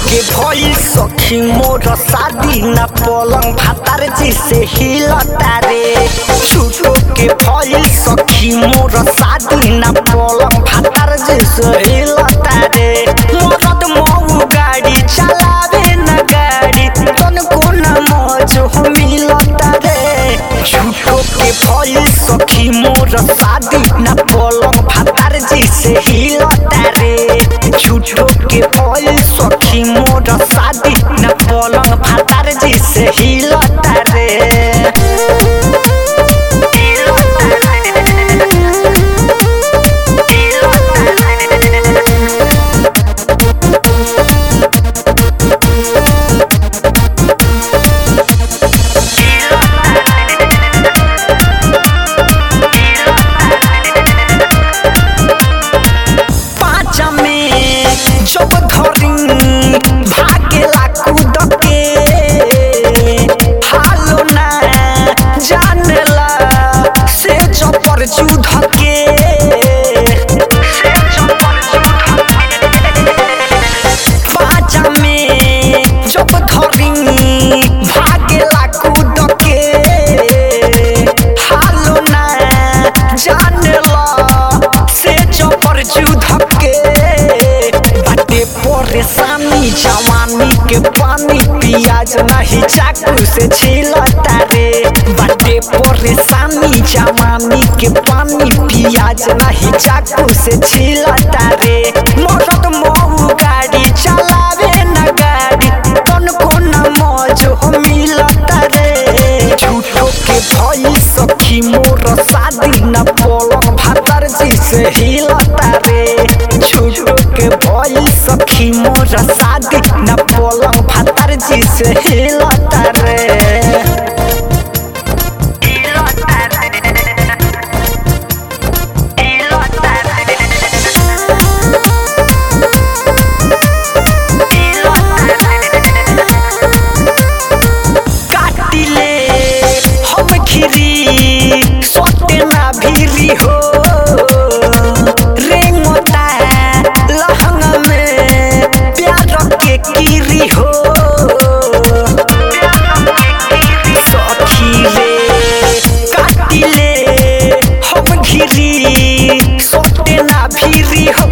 के भइल सखी मोर शादी न पलंग भातार जी से हिलता रे झूठो के भइल सखी मोर शादी न पलंग भातार जी से हिलता रे मरद मऊ गाड़ी चलावे न गाड़ी तनको न मौज हो मिलता रे झूठो के भइल सखी मोर शादी न पलंग भातार जी से हिलता रे झूठो के भइल सखी मोर शादी न पलंग भातार जी से हिलता रे पाँच में जब धरी भागेला कूद के हालो ना जानेला से चपर चूध के पाँच में जब धरी भागेला कूद के हालो ना जानेला से चपर चूध के बाटे परेशानी जवानी के पानी पियाज नहीं चाकू से छिलता रे बाटे परेशानी जवानी के पानी पियाज नहीं चाकू से छिलता रे मरद मऊ गाड़ी चलावे न गाड़ी तनको न मौज हो मिलता रे झूठो के भई सखी मोर शादी न पलंग भातर जी से हिलता रे झूठो के भई सखी मोर शादी न पलंग भातर जी से हिलता रे काटिले हम खिरी सोते ना भीरी हो रेंगोता लहंग में प्यार के कीरी हो सखी रे काटिले हम घिरी सोते ना भीरी हो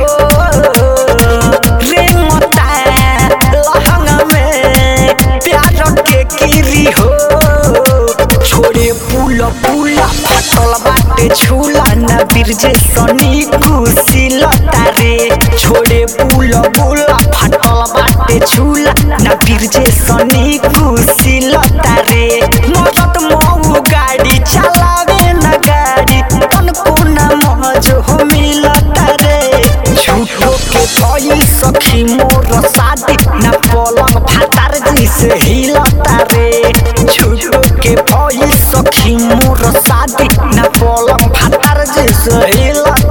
रेंगोता लहंग में प्यार के कीरी हो छोड़े पुल पुला फटल बाटे झूला न बिरजे सनी कुशिलता रे छोड़े पुल बुला फटल बाटे झूला न बिरजे सनी कुशिलता रे मरद मऊ गाड़ी चलावे न गाड़ी तनको न मौज हो मिलता रे झूठो के भई सखी मोर शादी न पलंग भातार जी से हिलता रे झूठो के भई सखी मोर शादी न पलंग भातार जी से हिलता